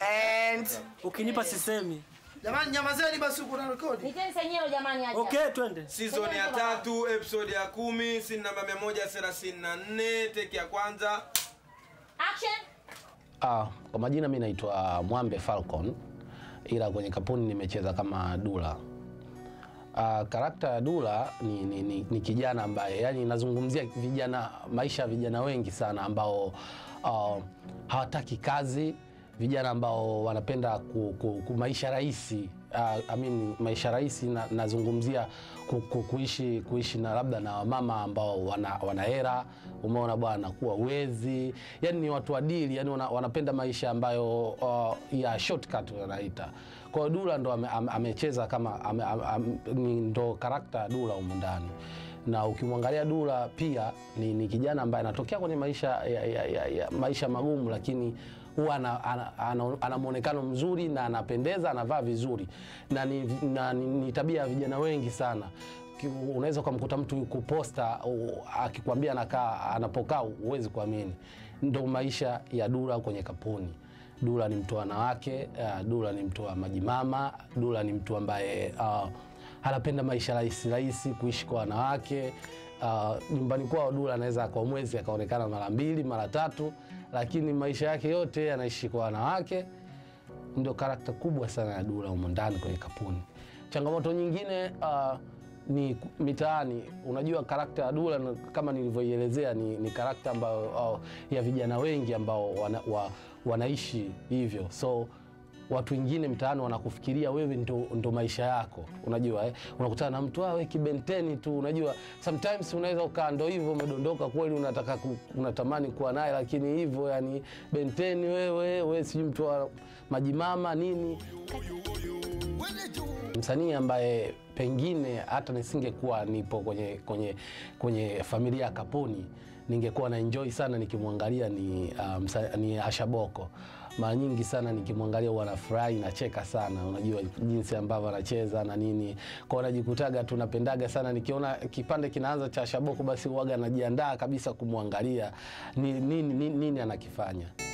And Ukinipa sisemi. jamani, nyamazeni basi, uko na rekodi. Niteni senyero jamani acha. Okay, twende. season ya tatu episode ya kumi sin namba 134 teki ya kwanza Action. Ah, kwa majina mi naitwa Mwambe Falcon ila kwenye kapuni nimecheza kama Dula. Ah, karakta ya Dula ni, ni, ni, ni kijana ambaye yani nazungumzia vijana maisha ya vijana wengi sana ambao ah, hawataki kazi, vijana ambao wanapenda ku, ku, ku maisha rahisi uh, I mean, maisha rahisi na, nazungumzia ku, ku, kuishi, kuishi na labda na wamama ambao wana, wana hera umeona bwana, kuwa wezi, yani ni watu adili, yani wana, wanapenda maisha ambayo uh, ya shortcut wanaita. Kwa hiyo Dula ndo ame- ame- amecheza kama ame, ame, ame, ni ndo karakta ya Dula humu ndani na ukimwangalia Dula pia ni, ni kijana ambaye anatokea kwenye maisha ya, ya, ya, ya, maisha magumu, lakini huwa ana, ana, ana, ana mwonekano mzuri na anapendeza, anavaa vizuri na ni, na, ni, ni tabia ya vijana wengi sana. Ki- Unaweza ukamkuta mtu yuko posta u- akikwambia anakaa anapokaa, huwezi kuamini. Ndo maisha ya Dula kwenye kapuni. Dula ni mtu wa wanawake, uh, Dula ni mtu wa majimama, Dula ni mtu ambaye uh, anapenda maisha rahisi rahisi, kuishi kwa wanawake. Uh, nyumbani kwao Dula anaweza kwa mwezi akaonekana mara mbili mara tatu, lakini maisha yake yote anaishi kwa wanawake. Ndio karakta kubwa sana ya Dula humo ndani kwenye kapuni. Changamoto nyingine uh, ni ku- mitaani. Unajua karakta ya Dula na- kama nilivyoielezea ni, ni karakta ambayo uh, ya vijana wengi ambao wana, wa, wanaishi hivyo so watu wengine mtaani wanakufikiria wewe ndo, ndo maisha yako unajua eh? unakutana na mtu awe kibenteni tu unajua sometimes unaweza ukaa ndo hivyo umedondoka kweli unataka ku, unatamani kuwa naye lakini hivyo yani benteni wewe we sijui mtu wa majimama nini msanii ambaye pengine hata nisingekuwa nipo kwenye, kwenye, kwenye familia ya Kapuni ningekuwa na enjoy sana nikimwangalia ni, uh, msa, ni Asha Boko. Mara nyingi sana nikimwangalia huwa nafurahi nacheka sana, unajua jinsi ambavyo anacheza na nini, kwa najikutaga tu napendaga sana nikiona kipande kinaanza cha Asha Boko, basi huwaga najiandaa kabisa kumwangalia ni, nini, nini, nini anakifanya.